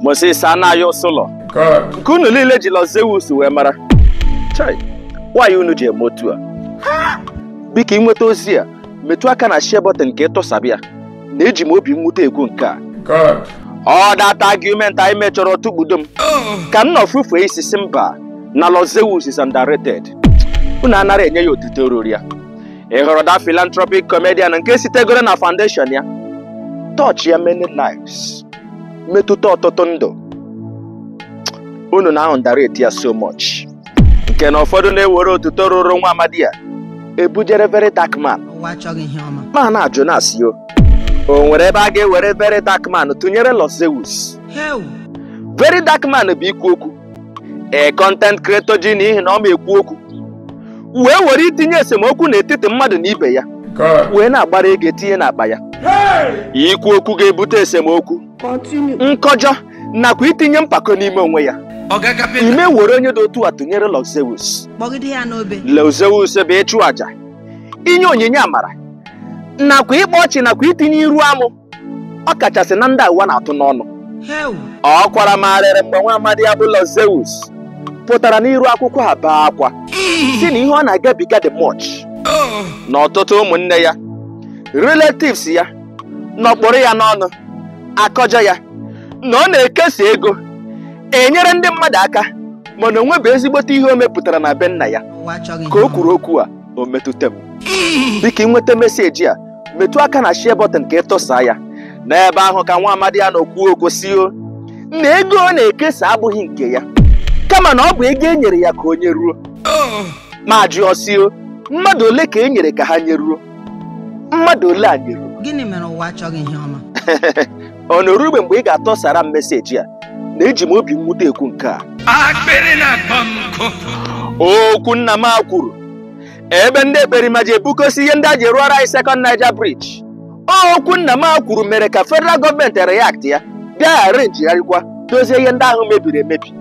Moses anaghị ụsụlọ God. nke unu niile ji Los Zeus wee mara chai nwaanyị unu ji eme otu a biko ịnweta ozi a metụ aka na share button nke ịtụsabịa na eji m obi mwute egwu nke a God. ọ data argument anyị mechọrọ tụgbudo m ka m nọ fufee isi si mba na Los Zeus is underrated unu anara enye ya otito ruru ya ị hụrụ da philanthropic comedian nke sitegoro na foundation ya touch ya many lives metụta ọtụtụ ndụ unu na underrate ya so much nke na ụfọdụ na-ewere otuto ruru nwa amadi ya ebujere very dark man ụwa achọghị ihe ọma ma na-ajụ na-asị o o nwere ebe a ga-ewere very dark man tụnyere Los Zeus heu very dark man bụ ikwu okwu ee content creator ji n'ihi na ọ ma ekwu okwu wee were itinye esemokwu n'etiti mmadụ na ibe ya God. wee na-agbara ego etinye n'akpa ya ikwu okwu ga-ebute esemokwu nkọjọ nakwa itinye mpako n'ime onwe ya ime were onye dị otu a tụnyere Los Zeus kpọgide ya n'obe Los Zeus bụ ịchụ àjà inye onyinye amara nakwa ịkpa ọchị nakwa itinye iru amụ ọ kachasị na ndị ụwa na-atụ n'ọnụ heu ọ kwara marịrị mgbe nwa amadi ya bụ Los Zeus pụtara n'iru akwụkwọ a bee akwa si na ihe ọ na-agabiga dị much na ọtụtụ ụmụnne ya relatives ya nọkpụrụ ya n'ọnụ akọjọ ya na ọ na-ekesa ego enyere ndị mmadụ aka mana o nwebeghị ezigbote ihe o mepụtara na be nna ya ụwa achọghị ka ihe o kwuru okwu a o metụta m biko ịnweta meseji a metụ aka na share button ka ịtụsa ya n'ebe ahụ ka nwa amadi ya nọ kwuo okwu si o na ego ọ na-ekesa abụghị nke ya kama na ọ bụ ego e nyere ya ka o nyeruo ma jụọ si o mmadụ ole ka e nyere ka ha nyeruo mmadụ ole a nyeruo gịnị mere ụwa achọghị ihe ọma ọ na-erugbe mgbe ị ga-atọsara m meseji a na eji m obi mwute ekwu nke a akpịrị na-akpọ m nkụ okwu nna m a kwuru ebe ndị ekperima ji ebukosi ihe ndị a ji rụọrọ anyị sekọnd Niger Bridge okwu nna m a kwuru mere ka federal gọọmenti react ya bịa arenjigharịkwa dozie ihe ndị ahụ mebiri emebi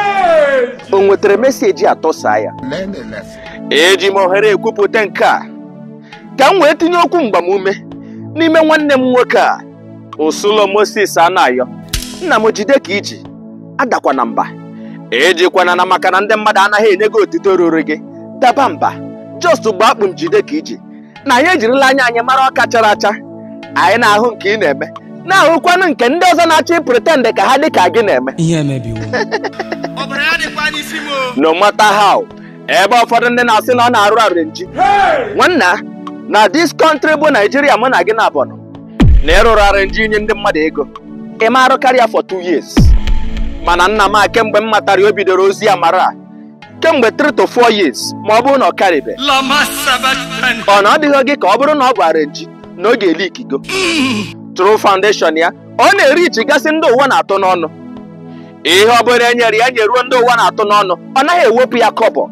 o nwetara meseji atọsa ya Learn a lesson. eji m ohere ekwupụta nke a ka m wee tinye okwu mgbamume n'ime nwanne m nwoke a Usulo Moses Anayo nna m jide ka iji adakwana mba ejikwana na maka na ndị mmadụ anaghị enye gị otito ruru gị daba mba just gba akpụ m jide ka iji na anyị ejirila anya anyị mara ọka chara acha anyị na-ahụ nke ị na-eme na-ahụkwanụ nke ndị ọzọ na-achọ ịpretend ka ha dị ka gị na-eme ihe emebiwo ọbara ya dịkwa n'isi m o no matter how ebe ụfọdụ ndị na-asị na ọ na-arụ arenji nwanna na dis country bụ naijiria mụ na gị na abọnụ na ịrụrụ arenji inye ndị mmadụ ego ị ma arụ karịa for two years mana nna m a kemgbe m matara ya o bidoro ozi amara a kemgbe 3 to 4 years ma ọ bụrụ na ọ karịbe lọma sabatan ọ na ọ dịghị gị ka ọ bụrụ na ọ bụ arenji na ọ ga-eli ikigo True Foundation ya ọ na-eri ichigasị ndị ụwa na-atụ n'ọnụ ihe ọ bụla e nyere ya nyeruo ndị ụwa na-atụ n'ọnụ ọ naghị ewepụ ya kọbọ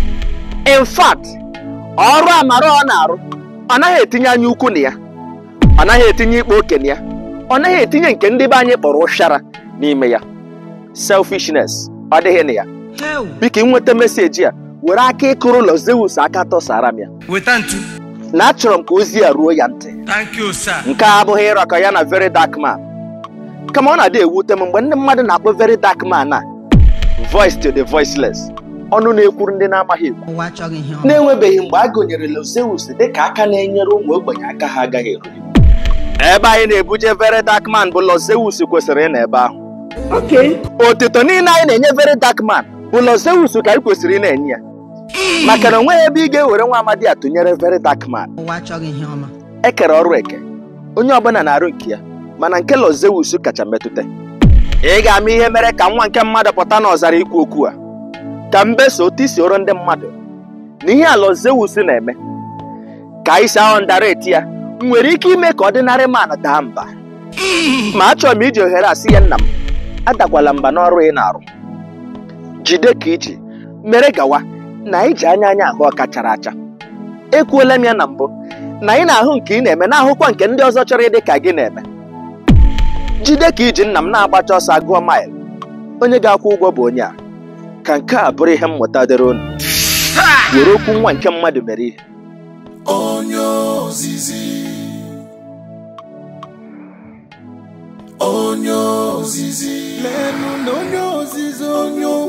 in fact ọrụ amara ọ na-arụ ọ naghị etinye anya ukwu na ya ọ naghị etinye ikpe okenye ya ọ naghị etinye nke ndị be anyị kpọrọ ụshara n'ime ya selfishness ọ dịghị na ya heu biko ịnweta meseji a were aka ịkụrụ Los Zeus aka tọsara m ya weta ntu na achọrọ m ka ozi ya ruo ya ntị thank you sir nke a abụghị ịrọkọ ya na very dark man kama ọ na-adị ewute m mgbe ndị mmadụ na-akpọ very dark man a voice to the voiceless ọnụ na-ekwuru ndị na-amaghị ekwu ụwa achọghị ihe ọma na-enwebeghị mgbe a gụnyere Los Zeus dịka aka na-enyere ụmụ ogbenye aka ha agaghị eru ebe anyị na-ebuje very dark man bụ Los Zeus kwesịrị ịnọ ebe ahụ otito niile anyị na-enye very dark man bụ Los Zeus ka anyị kwesịrị ị na-enye ya maka na onweghị ebe ị ga-ewere nwa amadi a tụnyere very dark man ụwa achọghị ihe ọma ekere ọrụ eke onye ọbụla na-arụ nke ya mana nke Los Zeus kacha metụta ị ga-ama ihe mere ka nwa nke mmadụ pụta n'ọzara ikwu okwu a ka mbeso otu isi ọrụ ndị mmadụ na ihe a Los Zeus na-eme ka anyị si ahụ ndareti ya nwere ike ime ka ọdịnarị man daa mba ma achọrọ m iji ohere asị ya nna m adakwala mba n'ọrụ ị na-arụ jide ka iji mere gawa na anyị ji anya anya ahụ ọka chara acha ekwuola m ya na mbụ na ị na-ahụ nke ị na-eme na-ahụkwa nke ndị ọzọ chọrọ ịdị ka gị na-eme jide ka iji nna m na-agbacha ọsọ agụọ maịl onye ga-akwụ ụgwọ bụ onye a ka nke a bụrụ ihe mmụta dịrị unu were okwu nwa nke mmadụ mere ihe onye ozizi onye ozizi na onye ozizi onye